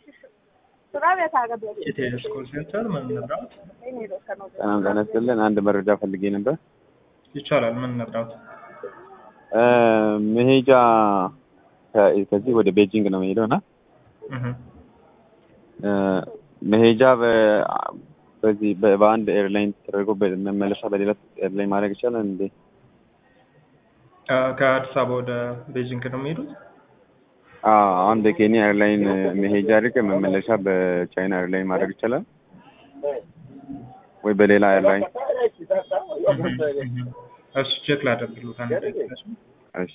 የቴሌስ ኮል ሴንተር ምን እንርዳዎት? ሰላም ጤና ይስጥልን። አንድ መረጃ ፈልጌ ነበር። ይቻላል። ምን እንርዳዎት? እ መሄጃ ከ- ከዚህ ወደ ቤጂንግ ነው የምሄደው እና እህ እ መሄጃ በ- በዚህ በ- በአንድ ኤርላይን ተደርጎ በ- መመለሻ በሌላ ኤርላይን ማድረግ ይቻላል እንዴ? እ ከአዲስ አበባ ወደ ቤጂንግ ነው የሚሄዱት? አዎ፣ አሁን በኬንያ ኤርላይን መሄጃ አድርገ መመለሻ በቻይና ኤርላይን ማድረግ ይቻላል ወይ በሌላ ኤርላይን? እሱ ቼክ ላደርግልዎት አንድ ደቂቃ እሺ? እሺ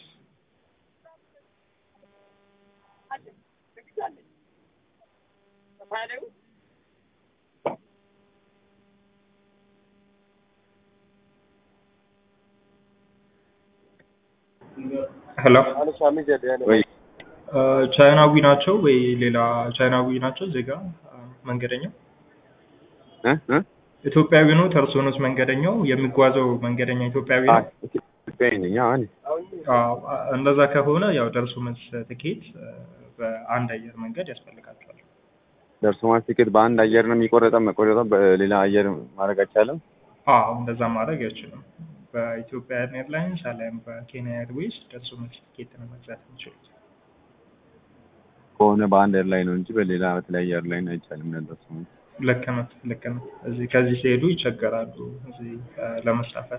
ሄሎ ወይ እ ቻይናዊ ናቸው ወይ ሌላ ቻይናዊ ናቸው ዜጋ እ መንገደኛው? እ እ ኢትዮጵያዊ ነው እርስዎ ኖት መንገደኛው? የሚጓዘው መንገደኛ ኢትዮጵያዊ አ ነው? ኢትዮጵያዊ ነኝ። አዎ እኔ አዎ እንደዛ ከሆነ ያው ደርሶ መልስ ትኬት እ በአንድ አየር መንገድ ያስፈልጋቸዋል። ደርሶ መልስ ቲኬት በአንድ አየር ነው የሚቆረጠው መቆረጠው በሌላ አየር ማድረግ አይቻልም? አዎ እንደዛ ማድረግ አይችልም። በኢትዮጵያ ኤርላይንስ አሊያም በኬንያ ኤርዌይስ ደርሶ መልስ ትኬት ነው መግዛት የሚችሉት። ከሆነ በአንድ ኤርላይን ነው እንጂ በሌላ በተለያየ ኤርላይን አይቻልም። ደርሶ መልስ ልክ ነው ልክ ነው። እዚህ ከዚህ ሲሄዱ ይቸገራሉ እዚህ እ ለመሳፈር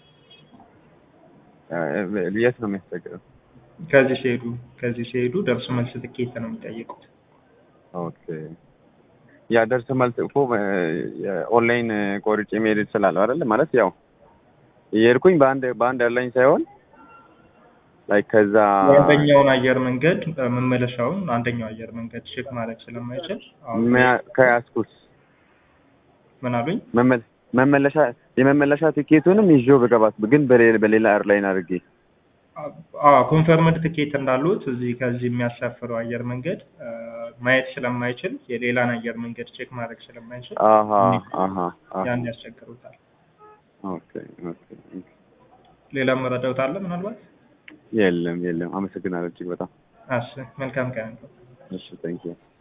እ የት ነው የሚያስቸግረው? ከዚህ ሲሄዱ ከዚህ ሲሄዱ ደርሶ መልስ ትኬት ነው የሚጠይቁት። ኦኬ ያ ደርሶ መልስ እኮ ኦንላይን ቆርጬ መሄድ እችላለሁ አይደለ? ማለት ያው የሄድኩኝ በአንድ በአንድ ኤርላይን ሳይሆን ላይክ ከዛ የአንደኛውን አየር መንገድ እ መመለሻውን አንደኛው አየር መንገድ ቼክ ማድረግ ስለማይችል አሁን መያ- ከያዝኩት ምን አሉኝ? መመለ- መመለሻ የመመለሻ ቲኬቱንም ይዤው በገባት ግን በሌላ በሌላ ኤርላይን አድርጌ አዎ ኮንፈርምድ ትኬት እንዳሉት እዚህ ከዚህ የሚያሳፍረው አየር መንገድ እ ማየት ስለማይችል የሌላን አየር መንገድ ቼክ ማድረግ ስለማይችል አሀ አሀ አሀ ያን ያስቸግሩታል። ኦኬ ኦኬ ሌላ መረዳት አለ ምናልባት? የለም የለም። አመሰግናለሁ እጅግ በጣም እሺ መልካም ቀን። እሺ፣ ታንኪዩ